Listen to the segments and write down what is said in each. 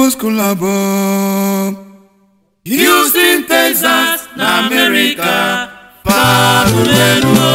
People's Club Houston, Texas na America fabulenu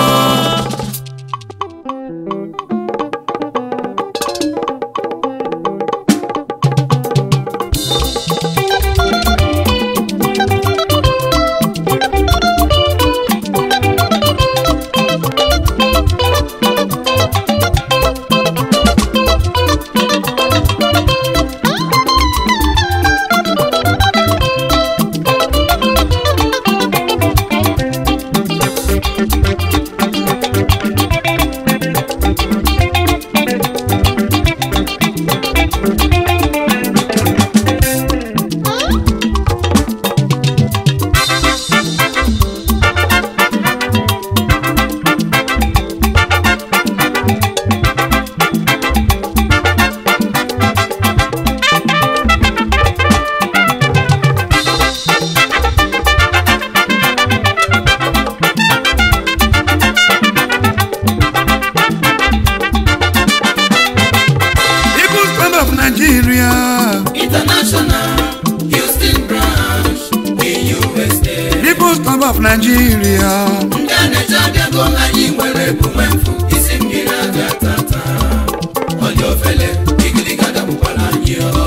People's Club of Nigeria International Houston branch in USA People's Club of Nigeria ndị a na-eche abịago anyị nwere ebume mfu isi mmiri aga tata onye ofele igiliga dapụkwara anyị ọ.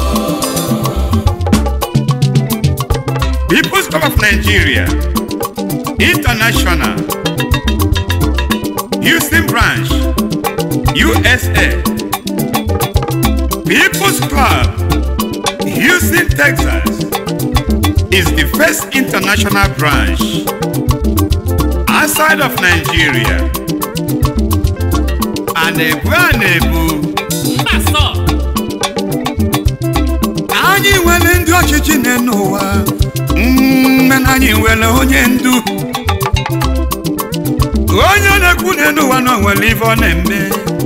People's Club of Nigeria International Houston Branch USA People's Club Houston, Texas is the first international branch outside of Nigeria. A na-ebu a na-ebu anyị nwere ndị ọchịchị na ụwa mmena anyị nwere onye ndu onye na-ekwu n'elu ụwa na o nwere ife ọ na-eme